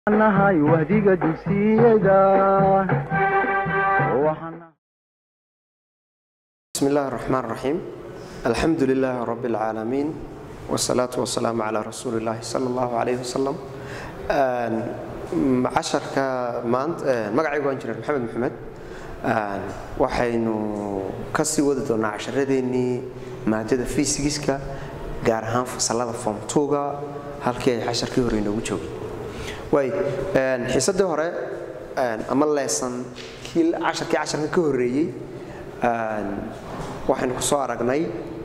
nahay wahdiga dugsiyada بسم الله الرحمن الرحيم الحمد لله رب العالمين والصلاة والسلام على رسول الله صلى الله عليه وسلم casharka maanta magacaygu waan jiran maxamed maxamed waxaynu ka sii wadi doonaa casharadeenii maadada fysigiska gaar ahaan fasalada form tuga halkii ay casharkii hore inoogu joogay waay xiisadii hore ama leesan kii casharkii casharka ka horeeyey waxaynu ku soo aragnay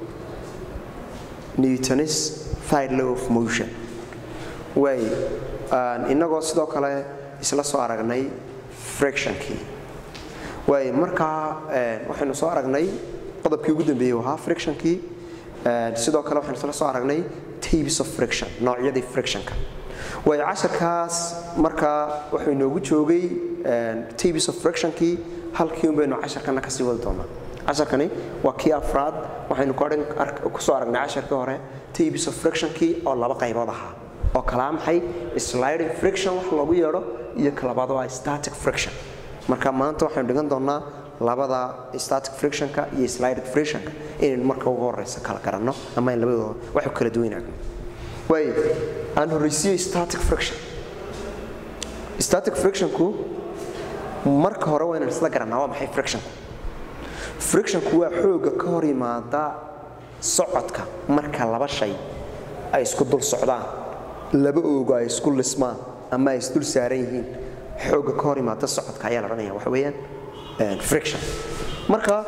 newtonis third law of motion waay innagoo sidoo kale isla soo aragnay frictionkii waay markaa waxaynu soo aragnay qodobkii ugu dambeeyey ahaa frictionkii sidoo kale waxaynu isla soo aragnay tabes of friction noocyadii frictionka waay casharkaas markaa wuxuu inoogu joogay tabes of frictionkii halkii un baynu casharkana kasii wadi doonaa casharkani waa kii afraad waxaynu kusoo aragnay casharkii hore tabes of frictionkii oo laba qaybood ahaa oo kalaa maxay sliding friction wax loogu yeedho iyo kalabaad waa static friction marka maanta waxaynu dhigan doonaa labada static frictionka iyo sliding frictionka inaynu marka ugu horeysa kala garanno ama in labadooda waxu kala duwanaagno waay aan horreysiiyo static friction static frictionku marka hore waa inaan isla garannaa waa maxay frictionku frictionku waa xooga ka hor yimaada socodka marka laba shay ay isku dul socdaan laba oogo ay isku lismaan ama ay isdul saaran yihiin xooga ka hor yimaada socodka ayaa la odhanaya waxa weeyaan friction marka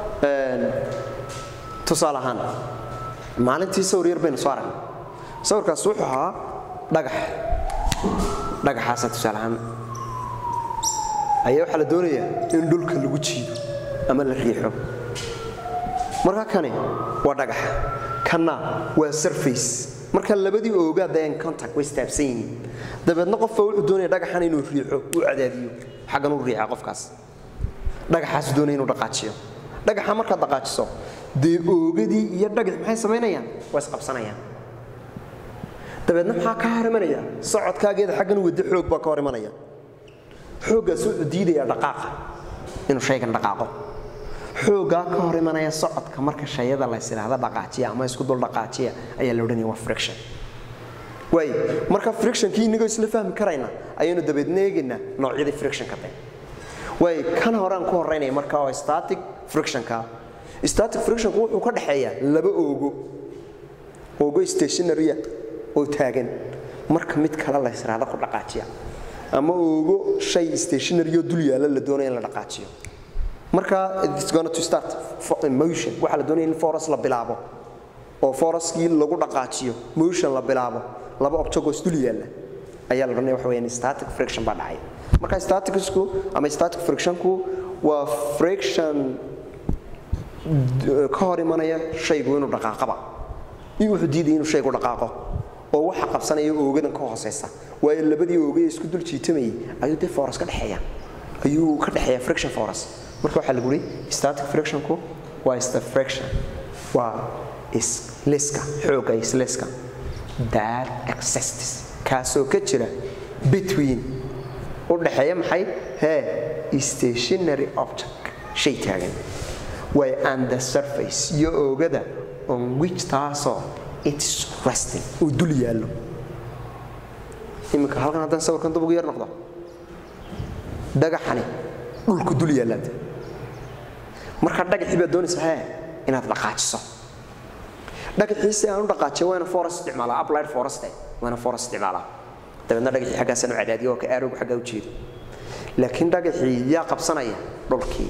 tusaale ahaan maalintii sawir yar baynu soo aragnay sawirkaas wuxuu ahaa dhagax dhagaxaasa tusaale ahaan ayaa waxaa la doonayaa in dhulka lagu jiido ama la riixo marka kani waa dhagax kanna waa surface marka labadii oogaadayan contact way istaabsan yihiin dabeedna qofka wuxuu doonaya dhagaxan inuu riixo uu cadaadiyo xaggan u riixa qofkaas dhagaxaasu doonaya inuu dhaqaajiyo dhagaxa markaad dhaqaajiso dee oogadii iyo dhagax maxay samaynayaan waa isqabsanayaan dabeedna maxaa ka hor imanaya socodkaageeda xaggan waddo xoog baa ka hor imanaya xooggaas wuxuu diidayaa dhaqaaqa inuu shaygan dhaqaaqo xoogaa ka hor imanaya socodka marka shayada lays idhaahda dhaqaajiya ama isku dul dhaqaajiya ayaa la odhanaya waa friction waay marka frictionkii inagoo isla fahmi karayna ayaynu dabeedna eegaynaa noocyadii frictionka de waay kan horaan ku horeynaya marka oo static frictionka static frictionku wuxuu ka dhexeeyaa laba oogo oogo stationarya oo taagan marka mid kale lays idhaahda ku dhaqaajiya ama oogo shay stationaryo dul yaalla la doonaya in la dhaqaajiyo marka it's going to start motion waxaa la doonaya in forest la bilaabo oo foreskii lagu dhaqaajiyo motion la bilaabo laba objects dul yaalla ayaa la odhanaya waxa weeyaan static friction baa dhacay marka staticsku ama static frictionku waa friction ka hor imanaya shaygu inuu dhaqaaqaba in wuxuu diidaya inuu shaygu dhaqaaqo oo waxa qabsanaya oogadan ka hooseysa waayo labadii oogay isku dul jiitamayay ayuu dee forest ka dhexeeya ayuu ka dhexeeya friction forest marka waxaa lagu yidhi static frictionku waa ista friction waa isliska xooga isliska that exists kaasoo ka jira between u dhexeeya maxay hee stationary object shay taagan way and the surface iyo oogada on which taasoo it's resting uu dul yaallo iminka halkan haddaan sawirkan dub ugu yar noqdo dhagaxani dhulku dul yaalaad marka dhagaxii baad doonaysa hee inaad dhaqaajiso dhagaxii si aan u dhaqaajiyo waa ina forest isticmaalaa applied forest waa ina forest isticmaalaa dabeedna dhagaxii xaggaasaan u cadaadiyo oo ka aarowgu xaggaa u jeedo laakiin dhagaxii yaa qabsanaya dhulkii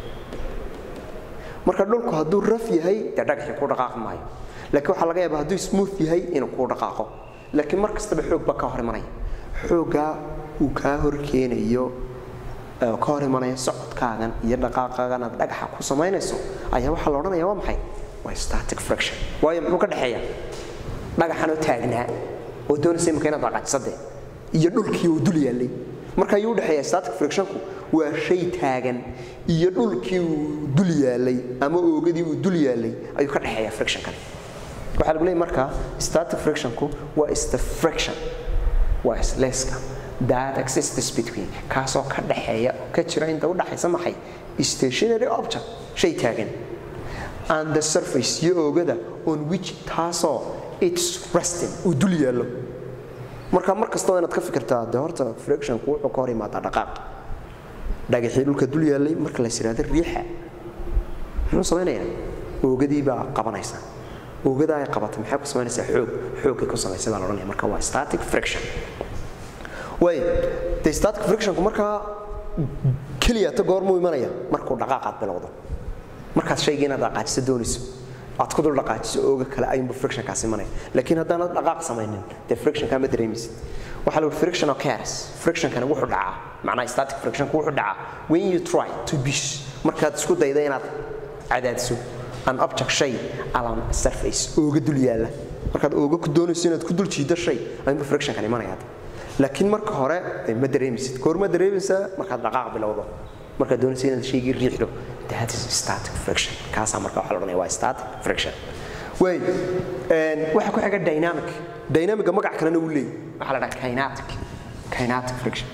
marka dhulku hadduu raf yahay dee dhagaxii kuu dhaqaaqi maayo laakiin waxaa laga yaabaa hadduu smooth yahay inuu kuu dhaqaaqo laakiin mar kastaba xoog baa ka hor imanaya xooggaa uu kaa hor keenayo ka hor imanaya socodkaagan iyo dhaqaaqaagan aad dhagaxa ku samaynayso ayaa waxaa la odhanaya waa maxay waa static friction waayo muxuu ka dhexeeya dhagaxanoo taagnaa oo doonaysa imika inaad dhaqaajisade iyo dhulkii oo dul yaallay marka ayuu udhexeeya static frictionku waa shay taagan iyo dhulkii uu dul yaallay ama oogadii uu dul yaallay ayuu ka dhexeeya frictionkan waxaa lagu leeyay marka static frictionku waa is the friction waa isleeska that exists between kaasoo ka dhaxeeya ka jira inta u dhaxaysa maxay stationary object shay taagan and the surface iyo oogada on which taasoo it's resting uu dul yaallo marka mar kastaba inaad ka fikirtaa dee horta frictionku wuxuu ka hor imaadaa dhaqaaq dhagaxii dhulka dul yaallay marka la yidhaahdo riixa muxuu samaynayaa oogadii baa qabanaysa oogada ay qabatay maxay ku samaynaysaa xoog xoogay ku samaysay baa la odhanaya marka waa static friction way de static frictionku markaa keliya ta goormuu imanaya markuu dhaqaaqaad bilowdo markaad shaygii inaad dhaqaajiso doonayso aad ku dul dhaqaajiso ooga kale ayunbu frictionkaas imanaya laakiin haddaanad dhaqaaq samaynin dee frictionkaa ma dareemaysid waxaa la friction occurs frictionkani wuxuu dhacaa macnaha static frictionku wuxuu dhacaa when you try to push markaad isku dayda inaad cadaadiso an object shay along a surface ooga dul yaalla markaad ooga ku doonayso inaad ku dul jiido shay ayunbu frictionkan imanaya laakiin marka hore ma dareemaysid koor ma dareemaysaa markaad dhaqaaq bilowdo markaad doonaysa inaad shaygii riixdo that is static friction kaasaa marka waxaa la odhanaya waa static friction way waxaa ku xiga dynamic dynamica magac kalena uu leeyahy waxaa la dhaha kinetic kinetic friction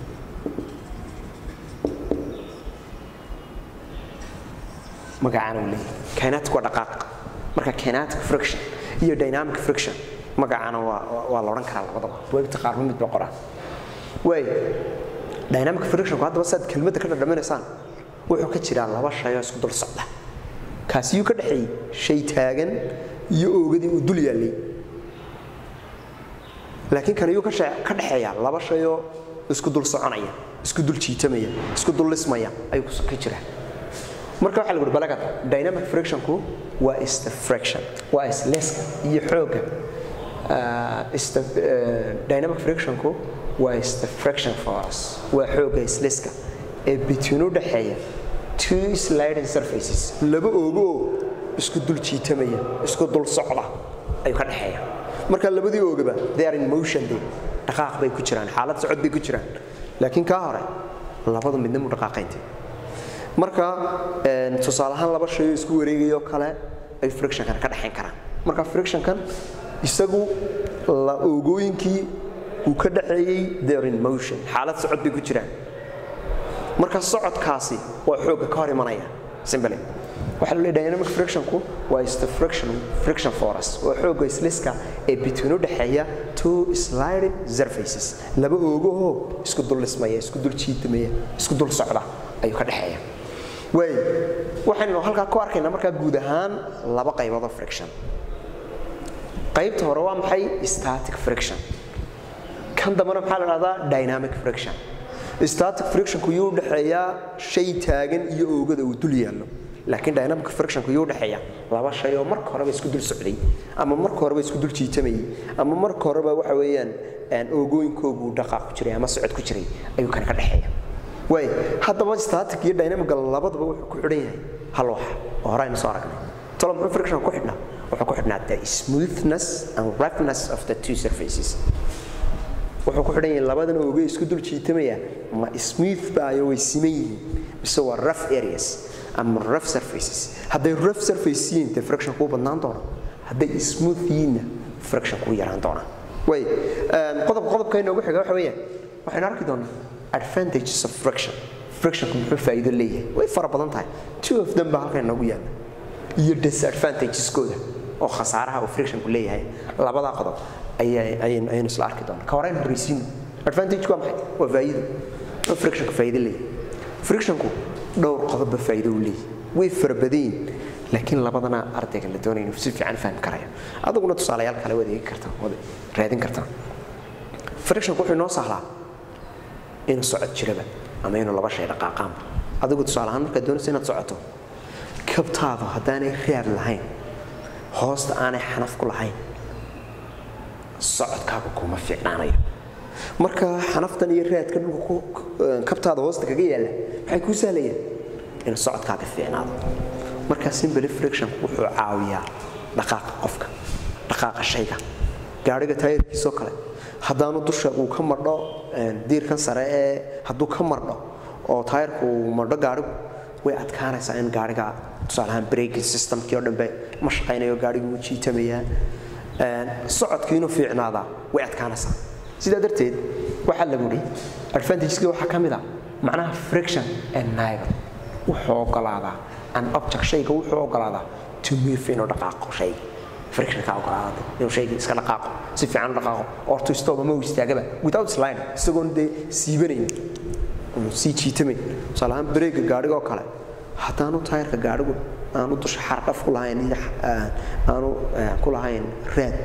magacaana uu leeyahy kinetic waa dhaqaaq marka kinetic friction iyo dynamic friction magacaana waa waa la odhan karaa labadaba webta qaarba mid ba qoraan way dynamic frictionku haddaba saad kelmadda ka dhadhaminaysaan wuxuu ka jiraa laba shay oo isku dul socda kaasiyuu ka dhexeeyey shay taagan iyo oogadii uu dul yaallay laakiin kan iyuu ka dhexeeyaa laba shay oo isku dul soconaya isku dul jiitamaya isku dul lismaya ayuu ka jiraa marka waxaa lagu balagad dynamic frictionku waa ista friction waa isleska iyo xoogga dynamic frictionku waa ista friction force waa xoogga isleska ee between u dhaxeeya two sliding surfaces laba oogo oo isku dul jiitamaya isku dul socda ayuu ka dhexeeya marka labadii oogaba they are in motion day dhaqaaq bay ku jiraan xaalad socod bay ku jiraan laakiin kaa hore labadu midna mu dhaqaaqaynti marka tusaale ahaan laba shay oo isku wareegayo kale ay frictionkan ka dhexayn karaan marka frictionkan isagu la oogooyinkii uu ka dhaxeeyey they are in motion xaalad socod bay ku jiraan marka socodkaasi waa xoogga ka hor imanaya simbly waxaa loo dynamic frictionku waa is the friction friction force waa xoogga isliska ee between u dhaxeeya two sliding surfaces laba oogahoo isku dul lismaya isku dul jiitamaya isku dul socda ayuu ka dhexeeya way waxaynu halkaa ku arkaynaa markaa guud ahaan laba qaybood oo friction qaybta hore waa maxay static friction kan dambena maxaa la dhahdaa dynamic friction static frictionku yuu dhexeeyaa shay taagan iyo oogada uu dul yaallo laakiin dynamic frictionku yuu dhexeeya laba shay oo marka horeba isku dul socday ama marka horeba isku dul jiitamayay ama marka horeba waxa weeyaan oogooyinkoogu dhaqaaq ku jiray ama socod ku jiray ayuu kan ka dhexeeya way haddaba static iyo dynamic labadaba wuxuu ku xidhan yahay hal wax oo hore aynu soo aragnay tolo muxuu friction ku xidhnaa wuxuu ku xidhnaa the smoothness and roughness of the two surfaces wuxuu ku xidhan yahay labadan ooge isku dul jiitamaya ma smooth baayo way siman yihiin mise waa rough areas ama rough surfaces hadday rough surface yihiin dee friction kuu badnaan doona hadday smooth yihiinna friction kuu yaraan doona way qodobka qodobka inoogu xiga waxa weeyaan waxaynu arki doonaa advantages of friction frictionku muxuu faa'iido leeyahay way fara badan tahay two of them baa halkan inoogu yaalla iyo disadvantagesooda oo khasaaraha uu frictionku leeyahay labadaa qodob ayaynu isla arki doonaa ka horeynu horreysiino advantage waa maxay waa faa'iido oo frictionku faa'iido leeyahay frictionku dhowr qodobba faa'iido uu leeyahay way fara badan yihiin laakiin labadana ardayga la doonaya inuu si fiican fahmi karayo aduguna tusaalayaal kale waad eegi kartaa waad raadin kartaa frictionku wuxuu inoo sahlaa inuu socod jiraba ama inuu laba shay dhaqaaqaanba adigu tusaale ahaan markaad doonaysa inaad socoto kabtaadu haddaanay raad lahayn hoosta aanay xanaf ku lahayn socodkaaga kuma fiicnaanayo marka xanaftan iyo raadka dhulka kabtaada hoosta kaga yaalla maxay kuu sahlayaan inuu socodkaaga fiicnaado marka simbly friction wuxuu caawiyaa dhaqaaqa qofka dhaqaaqa shayga gaadhiga taayirkiisoo kale haddaanu dusha uu ka mardho diirkan sare ee hadduu ka mardho oo taayirku uu mardho gaadhigu way adkaanaysaa in gaadhiga tusaale ahaan braking systemkii oo dhanbe ma shaqaynayo gaadhigu wuu jiitamayaa socodkii inuu fiicnaadaa way adkaanaysaa sidaa darteed waxaa lagu yidhi advantageska waxaa ka mid ah macnaha friction and neighbor wuxuu ogolaadaa an object shayga wuxuu ogolaadaa to move inuu dhaqaaqo shayga friction ka ogolaada inuu shayga iska dhaqaaqo si fiican u dhaqaaqo or to stop ama uu istaagaba without slide isagoon dee siibanayn uu sii jiitamayn tusaale ahaan bareega gaadhiga oo kale haddaanu taayirka gaadhigu aanu dusha xardhaf ku lahayn iyo aanu ku lahayn raad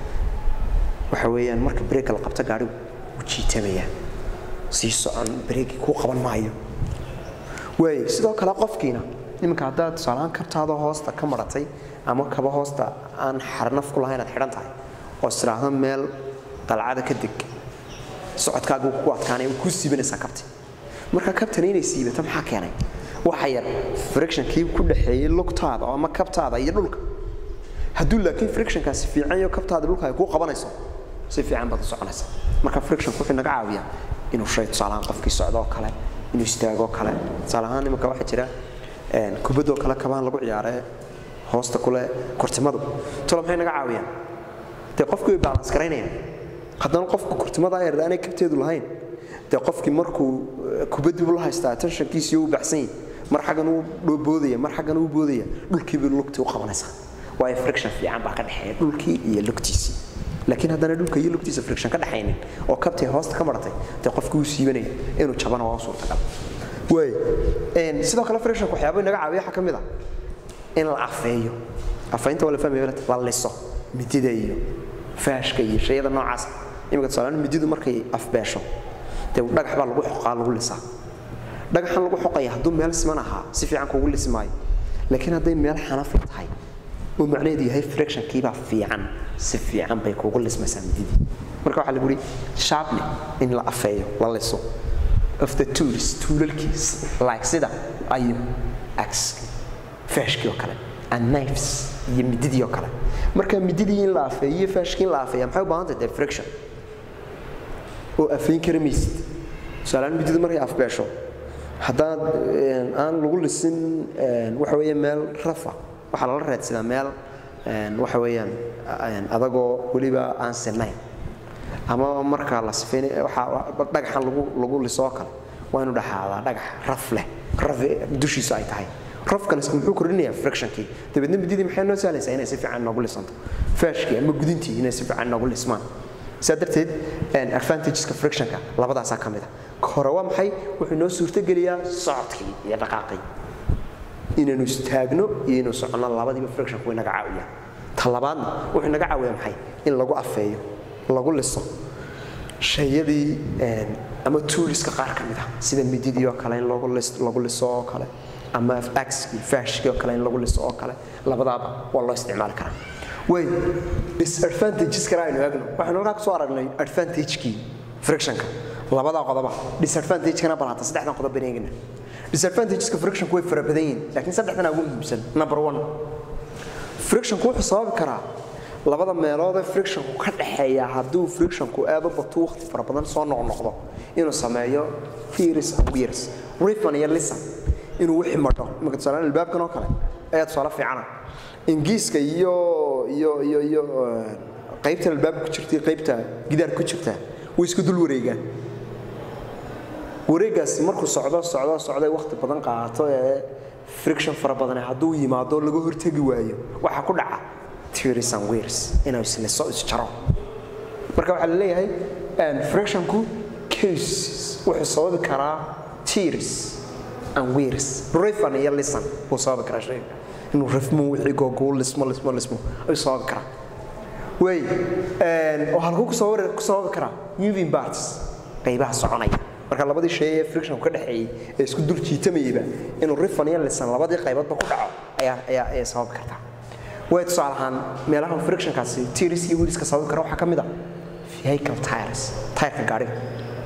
waxa weeyaan marka bareegka la qabta gaadhigu wuu jiitamayaa sii socon bareegii kuu qaban maayo waay sidoo kale qofkiina iminka haddaad tusaalahaan kabtaada hoosta ka maratay ama kaba hoosta aan xarnaf ku lahayn aad xidhan tahay oo istiraahdo meel dalcada ka deg socodkaaga ku adkaanaya kuu siibanaysaa kabti marka kabtani inay siibato maxaa keenay waxa yar frictionkii ku dhaxeeyey lugtaada ama kabtaada iyo dhulka hadduu laakiin frictionkaasi fiican iyo kabtaada dhulka ay kuu qabanayso si fiican baad u soconaysa marka frictionku wuxuu naga caawiyaa inuu shay tusaalahaan qofkii socdo oo kale inuu istaago kale tusaale ahaan iminka waxaa jira kubadoo kale kabaan lagu ciyaaree hoosta kule kortimadu tolo maxay naga caawiyaan dee qofkii way balans garaynayaan haddana qofku kortimada yar aanay kabteedu lahayn dee qofkii markuu kubaddiibu la haystaa attentionkiisii u baxsan yahay mar xaggan uu dhoboodaya mar xaggan uu boodaya dhulkiibu lugtii u qabanaysaa waayo friction fiican baa ka dhexeeya dhulkii iyo lugtiisii laakiin haddana dhulka iyo lugtiisa friction ka dhaxaynin oo kabtay hoosta ka maratay dee qofkii uu siibanaya inuu jabana waa u suurtagal waay sidoo kale frictionka waxyaaba naga caawiya waxaa ka mid ah in la afeeyo afeynta waa la fahmaya la liso midida iyo faashka iyo shayada noocaas imika tusaalahaan mididu markay afbeesho dee dhagax baa lagu xoqaa lagu lisaa dhagaxan lagu xoqaya hadduu meel siman ahaa si fiican kugu lisi maayo laakiin hadday meel xanafi tahay oo macnaheedu yahay frictionkiibaa fiican si fiican bay kugu lismaysaa mididii marka waxaa lagu yidhi sharply in la afeeyo la liso of the tools tuulalkiis like sida ayo axe faashkii oo kale and knives iyo mididii oo kale marka mididii in la afeeyo iyo faashkii in la afeeya maxay u baahan tahay dee friction oo afeyn kara maysid tusaalehaan mididu markay afbeesho haddaad aan lagu lisin waxa weeye meel rafa waxaa lala raadsadaa meel waxa weeyaan adagoo weliba aan sinayn ama marka la sifeyn waxaa dhagaxan lagu lagu lisoo kale waa inuu dhaxaadaa dhagax raf leh raf dushiisa ay tahay rafkan muxuu kordhinayaa frictionkii dabeedna mididii maxay noo sahlaysaa inay si fiican noogu lisanto faashkii ama gudintii inay si fiican noogu lismaan sidaa darteed advantageska frictionka labadaasaa ka mid a hore waa maxay wuxuu noo suurtogeliyaa socodkii iyo dhaqaaqii inaynu istaagno iyo inuu soconno labadiiba frictionku way naga caawiyaan ta labaadna wuxuu naga caawiyaa maxay in lagu afeeyo lagu liso shayadii ama tuuliska qaar ka mid ah sida mididii oo kale in lagu liso oo kale ama axkii faashkii oo kale in lagu liso oo kale labadaaba waa loo isticmaali karaa way disadvantages kale aynu eegno waxaynu halkaa kusoo aragnay advantagekii frictionka labadaa qodoba disadvantagekana bal hata saddexdan qodob baan eegina disadvantageska frictionku way fara badan yihiin laakiin saddexdan ugu muhiimsan number one frictionku wuxuu sababi karaa labada meelood ee frictionku ka dhaxeeya hadduu frictionku aad u bato waqti fara badan soo noqnoqdo inuu sameeyo theories and wears rifan iyo lisan inuu wixii madho imika tusaalaan albaabkan oo kale ayaa tusaale fiicana ingiiska iyo iyo iyo iyo qaybta albaabka ku jirta qaybta gidaarka ku jirta way isku dul wareegaan wareegaasi markuu socdo socdo socday waqti badan qaato ee friction fara badan hadduu yimaado laga hortegi waayo waxaa ku dhaca theories and wears inuu isliso isjaro marka waxaa la leeyahay frictionku cases wuxuu sababi karaa theories and wears rifan iyo lisan wuu sababi karaa shayga inuu rifmo wixii googuu lismo lismo lismo ayuu sababi karaa way oo halkuu ku sababi karaa moving parts qaybaha soconaya marka labadii shay ee frictionku ka dhexeeyey ee isku dul jiitamayeyba inuu rifan iyo lisan labadii qayboodba ku dhaco ayaa ayaa ayay sababi kartaa way tusaale ahaan meelaha frictionkaasi tiris iyo wiliska sababi kara waxaa ka mid a vehicle tires tyreka gaadhiga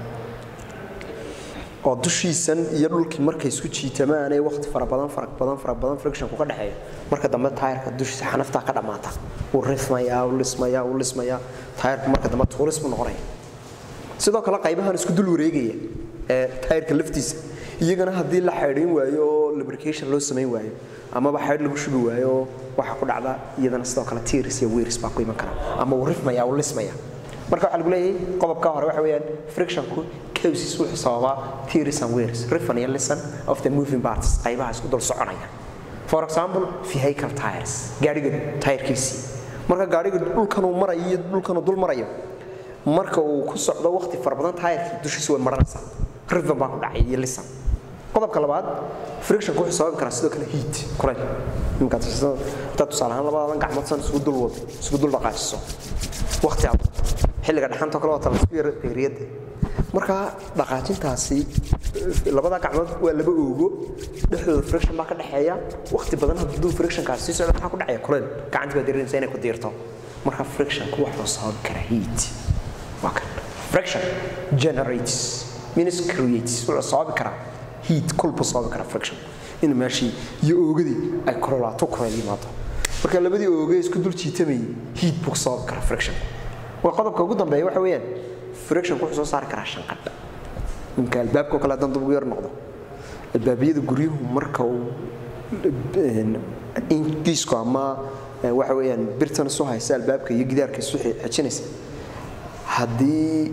oo dushiisan iyo dhulkii markay isku jiitamaan ee waqti fara badan fara badan fara badan frictionku ka dhexeeyo marka dambe taayirka dushiisa xanaftaa ka dhammaata wuu rifmayaa wuu lismayaa wuu lismayaa taayirku marka dambe tuulis buu noqonaya sidoo kale qaybahan isku dul wareegaya ee taayirka laftiisa iyagana haddii la xaydhin waayo oo lubrication loo samayn waayo amaba xaydh lagu shubi waayo waxaa ku dhacda iyadana sidoo kale tiris iyo wiris baa ku iman kara ama wuu rifmaya wuu lismaya marka waxaa lagu leeyahay qodobka hore waxa weeyaan frictionku causes wuxuu sababaa theories and wears riffan iyo listen of the moving parts qaybaha isku dul soconaya for example vehicle tires gaadhiga tayirkiisii marka gaadhiga dhulkanuu marayo iyo dhulkanuu dul marayo marka uu ku socdo waqti fara badan tayirkii dushiisa way maranaysaa riffan baa ku dhacay iyo listen qodobka labaad frictionku wuxuu sababi karaa sidoo kale heat kulayl imikaad hadaad tusaale ahaan labadadan gacmood san isugu dul wado isugu dul dhaqaajiso waqti aad xilliga dhaxanta kale waata laisku yaro deeriyadda marka dhaqaajintaasi labada gacmood waa laba oogo dhexdooda friction baa ka dhexeeya waqti badan hadduu frictionkaasi sii socdo maxaa ku dhacaya kulayl gacanti baa dareemaysa inay ku diirto marka frictionku wuxuu sababi karaa heat waa kan friction generates means creates wuxuu sababi karaa heat kulbu sababi karaa friction in meeshii iyo oogadii ay kulolaato kulayl yimaado marka labadii ooge isku dul jiitamayay heat buu sababi karaa friction waa qodobka ugu dambeeya waxa weeyaan frictionku wuxuu soo saari karaa shanqadha ninka albaabka oo kale haddaan dub ugu yar noqdo albaabiyada guryuhu marka uu inkiisku ama waxa weeyaan birtan isu haysa albaabka iyo gidaarka isu xejinaysa haddii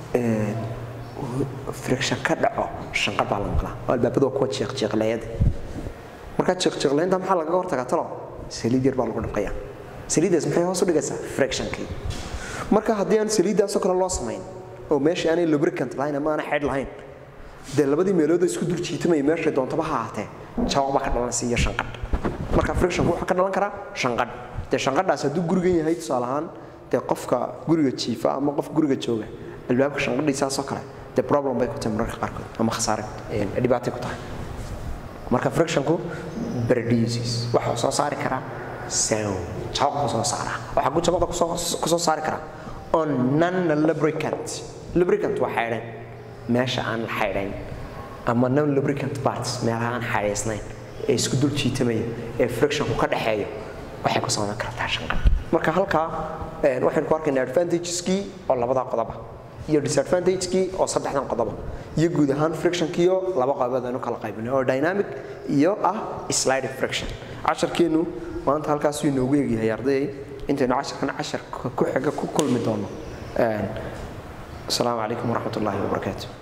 friction ka dhaco shanqadh baa la maqlaa oo albaabada waa kuwa jeeqjeeqleeyada markaa jeeqjeeqleynta maxaa lagaga hortagaa talo saliid yar baa lagu dhaqayaa saliiddaas maxay hoos u dhigaysaa frictionkii marka haddii aan saliiddaasoo kale loo samayn oo meeshii aanay lubricant lahayn ama aanay xeydh lahayn dee labadii meelood isku dul jiitamaya meeshay doontaba ha ahaatee jawaq baa ka dhalanaysa iyo shanqadh marka frictionku wuxuu ka dhalan karaa shanqadh dee shanqadhaas hadduu gurigan yahay tusaale ahaan dee qofka guriga jiifa ama qof guriga jooga albaabka shanqadhiisaasoo kale dee problem bay ku tahay mararka qaarkood ama khasaare dhibaatay ku tahay marka frictionku produces waxuu soo saari karaa sound jawaq buu soo saaraa waxaa ku jawaqda ku soo saari karaa on non lubricant lubricant waa xaydhan meesha aan la xaydhayn ama non lubricant parts meelaha aan xaydhaysnayn ee isku dul jiitamaya ee frictionku ka dhexeeyo waxay ku samayn kartaa shanqad marka halkaa waxaynu ku arkaynaa advantageskii oo labadaa qodoba iyo disadvantagekii oo saddexdan qodoba iyo guud ahaan frictionkiyo laba qodobood aynu kala qaybinay oo dynamic iyo ah sliding friction casharkeennu maanta halkaasuu inoogu egyahay ardayay intaynu casharkan casharka ku xiga ku kulmi doono asalaamu calaykum waraxmat ullaahi wabarakaatu